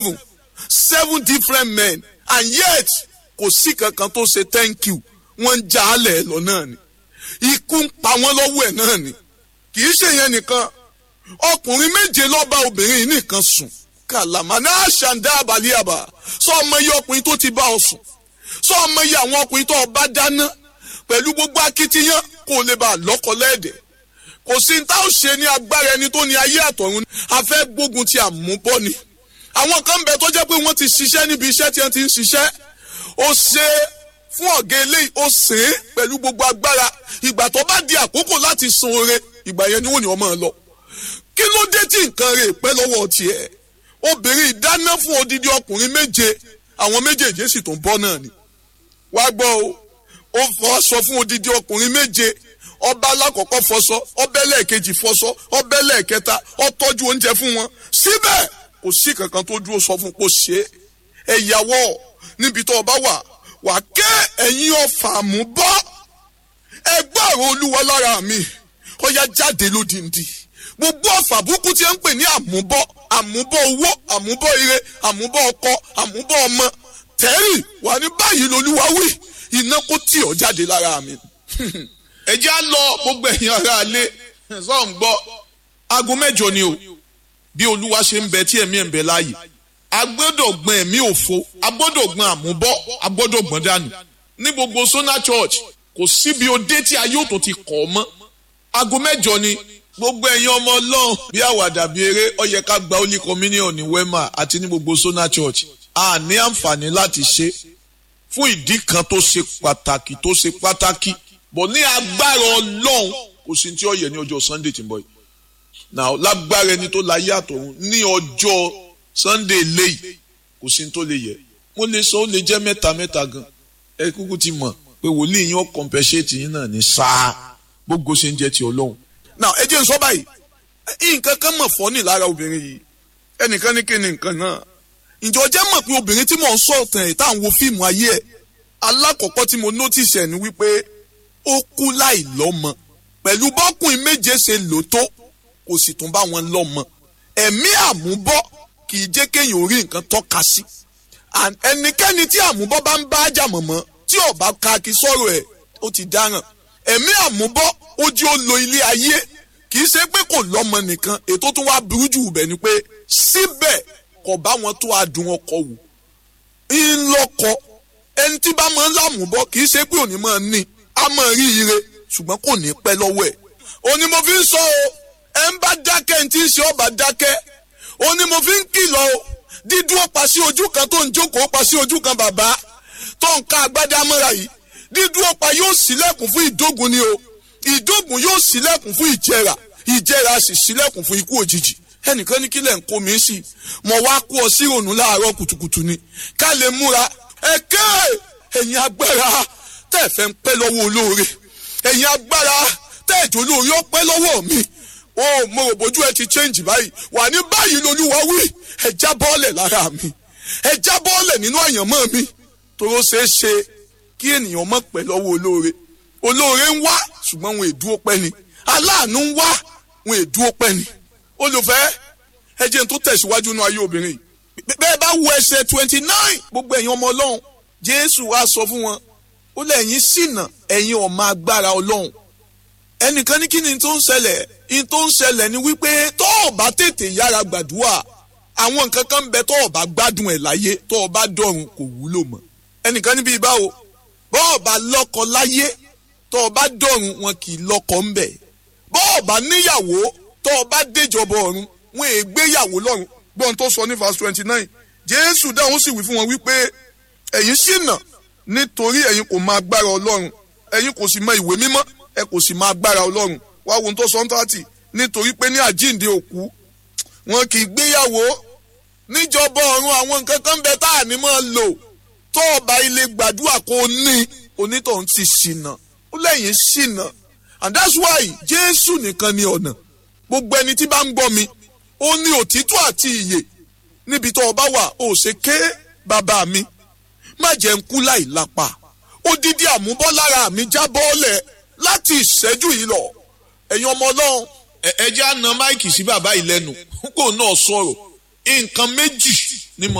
seven different men and yet kò sí kankan tó ṣe thank you wọ́n ń já alẹ̀ lọ náà ni ikú ń pa wọ́n lọ́wọ́ ẹ̀ náà ni kì í ṣe yẹn nìkan ọkùnrin méje ló bá obìnrin yìí nìkan sùn kàlàmà náà ṣàǹdá àbálíàbà sọ ọmọ iye ọkùnrin tó ti bá ọ sùn sọ ọmọ iye àwọn ọkùnrin tó bá dáná pẹ̀lú gbogbo akitiyan kó lè bá a lọ́kọ lẹ́ẹ̀dẹ̀ kò sí ní tá ò ṣe ní agbára ẹni tó ní ayé àtọ̀run a fẹ́ gbógun ti àmúbọ́ ni àwọn kan bẹ tó jẹ́ pé wọ́n ti ṣiṣẹ́ níbi iṣẹ́ tí wọ́n ti ń ṣiṣẹ́ ó ṣe fún ọ̀gá eléyìí ó ṣe é pẹ̀lú gbogbo agbára ìgbà tó bá di àkókò láti san oore ìgbà yẹn ni wọ́n ní ọmọ lọ kí ló dé tí nǹkan rẹ̀ pẹ́ lọ́wọ́ tiẹ̀ obìnrin ìdáná fún odidi ọkùnrin méje àwọn méjèèjì sì tún bọ́ náà ni wá gbọ́ o ó fọṣọ fún odidi ọkùnrin méje ọba alákọ̀ọ́kọ́ fọṣọ ọbẹ̀ lẹ́ẹ̀kejì fọṣọ ọbẹ̀ lẹ́ẹ̀kẹta ó tọ́jú oúnjẹ fún wọn síbẹ̀ kò sí kankan tó dúró sọ fún kó ṣe é ẹ̀yàwó níbi tó o bá wà wà ké ẹ̀yin ọ̀fà mú bọ́ ẹgbẹ́ ọ̀rọ̀ olúwa lára mi ó yá jáde lódìndí gbogbo ọ̀fà burúkú tí ẹ ń pè ní àmúbọ́ àmúbọ́ owó àmúbọ́ ire àmúbọ́ ọkọ àmúbọ́ ọmọ tẹ́rì wà ní báyìí lolúwa wí iná kó tì ọ́ jáde lára mi. ẹ já lọ gbogbo ẹ̀yin ará alẹ́ sọ̀ ń gbọ́ aago mẹ́jọ ni o bí olúwa ṣe ń bẹ tí ẹ̀mí ẹ̀ ń bẹ láàyè a gbọ́dọ̀ gbọ́n ẹ̀mí òfo a gbọ́dọ̀ gbọ́n àmúbọ́ a gbọ́dọ̀ gbọ́n dànù ní gbogbo Sona Church kò síbi òde tí ayé òtò ti kọ̀ ọ́ mọ́ aago mẹ́jọ ni gbogbo ẹ̀yin ọmọ ọlọ́run bí àwàdà bí eré ó yẹ ká gba holy communion ní Wema àti ní gbogbo Sona Church a ní àǹfààní láti ṣe fún ìdí kan tó ṣe pàtàkì tó ṣe pàtàkì bọ̀ ní agbára ọlọ́run kò sí tí ó yẹ ní ọjọ́ Sunday tí ń bọ̀ yìí now lágbára ẹni tó láyé àtọ̀run ní ọjọ́ Sunday léyìí kò sí tó lè yẹ mo lè sọ ó lè jẹ́ mẹ́ta mẹ́ta gan ẹ kúkú ti mọ̀ pé wòlíì yín ó compensate yín náà ní sáà gbogbo ṣe ń jẹ́ ti ọlọ́run. now ẹ jẹ́ n sọ báyìí nǹkan kan mọ̀ fọ́ ní lára obìnrin yìí ẹnìkan ní kí ni nǹkan náà ǹjọ́ jẹ́ mọ̀ pé obìnrin tí mò ń sọ ọ̀tàn ẹ̀ tá à ń wo fíìmù ayé ẹ̀ alákọ̀ọ́kọ́ tí mo notice ẹ̀ ni wípé ó kú láì lọ́mọ pẹ̀lú bọ́kùnrin méje ṣe lò tó kò sì tún bá wọn lọ́mọ ẹ̀mí àmúbọ́ kì í jẹ́ kéèyàn orí nǹkan tọ́ka sí ẹnikẹ́ni tí àmúbọ́ bá ń bá ájà mọ̀mọ́ tí ò bá ka kí sọ̀rọ̀ ẹ̀ ó ti dáràn ẹ̀mí àmúbọ́ ó jí ó lo ilé ayé kì í ṣe pé kò lọ́mọ nìkan ètò tó wá burú jù bẹ̀ ni pé síbẹ̀ kò bá wọn tó adùn ọkọ wù ńlọkọ ẹni tí bá máa ń lámùbọ́ kì í ṣe pé òní máa ní a máa rí ire ṣùgbọ́n kò ní pẹ́ lọ́wọ́ ẹ̀ òní mo fi ń sọ o ẹ ń bá dákẹ́ ní tí ń ṣe ọba dákẹ́ òní mo fi ń kìlọ̀ o dídúró pa sí ojú kan tó ń jókòó pa sí ojú kan bàbá tó ń ka agbádá mọ́ra yìí dídúró pa yóò ṣílẹ̀kùn fún ìdógun ni o ìdógun yóò ṣílẹ̀kùn fún ìjẹrà ìjẹrà sì ṣílẹ̀kùn fún ikú òjijì ẹnìkan ní kílẹ̀ ń kó mi sí mo wá kó ọ sí ìrònú láàárọ̀ kùtùkùtù ni ká lè múra ẹ̀kẹ́ ẹ̀yin agbára tẹ́ ẹ fẹ́ ń pẹ́ lọ́wọ́ olóore ẹ̀yin agbára tẹ́ ẹ̀jọ̀ olóore ó pẹ́ lọ́wọ́ mi ó mo rò bójú ẹ ti change báyìí wà ní báyìí lolúwa wí ẹ já bọ́ọ̀lẹ̀ lára mi ẹ já bọ́ọ̀lẹ̀ nínú àyànmọ́ mi toró ṣeé ṣe kí ènìyàn mọ̀ pẹ́ lọ́wọ́ olóore olóore ń wá ṣùgbọ́n wọn èdúró pẹ́ ni aláàánú ń wá wọn èdúró pẹ́ ni olùfẹ́ ẹ jẹ́ n tó tẹ̀síwájú nínú ayé obìnrin yìí bẹ́ẹ̀ bá wo ẹsẹ̀ twenty nine gbogbo ẹ̀yin ọmọ ọlọ́run jésù wá sọ fún wọn ó lẹ́yìn ṣìnà ẹ̀yin ọmọ agbára ọlọ́run ẹnìkan ní kí ni tó ń ṣẹlẹ̀ in tó ń ṣẹlẹ̀ ni wípé tó o bá tètè yára gbàdúrà àwọn nǹkan kan ń bẹ tó o bá gbádùn ẹ̀ láyé tó o bá dọ̀run kò wúlò mọ́ ẹnìkan níbi ìbáwo bó o bá lọ́kọ láyé tó o bá dọ̀run wọn kì í lọ́kọ ń bẹ̀ bó o bá níyàwó tó o bá déjọba ọ̀run wọn è gbéyàwó lọ́run gbọ́n tó sọ ní verse twenty nine jésù dáhùn sì wí fún wọn wípé ẹ̀yin ṣìnà nítorí ẹ̀yin kò mọ agbára ọlọ́run ẹ̀yin kò sì mọ ìwé mímọ́ ẹ kò sì mọ agbára ọlọ́run wá wo tó sọ ń tààtì nítorí pé ní àjíǹde òkú wọn kì í gbéyàwó níjọba ọ̀run àwọn nǹkan kan bẹ tá à ní máa lò tó ọba ilé gbàdúrà kó ní onítọ̀hún ti ṣìnà ó lẹ́yìn ṣìnà and that's why jésù nìkan ni ọ̀nà gbogbo ẹni tí bá ń gbọ́ mi ó ní òtítọ́ àti ìyè níbi tó ọba wà ó ṣe ké bàbá mi má jẹ́ ń kú láì lápá odidi àmúbọ́ lára mi já bọ́ọ̀lẹ̀ láti ìṣẹ́jú yìí lọ ẹ̀yin ọmọ ọlọ́run. ẹ jẹ́ àna máìkì sí bàbá yìí lẹ́nu kó náà sọ̀rọ̀ nǹkan méjì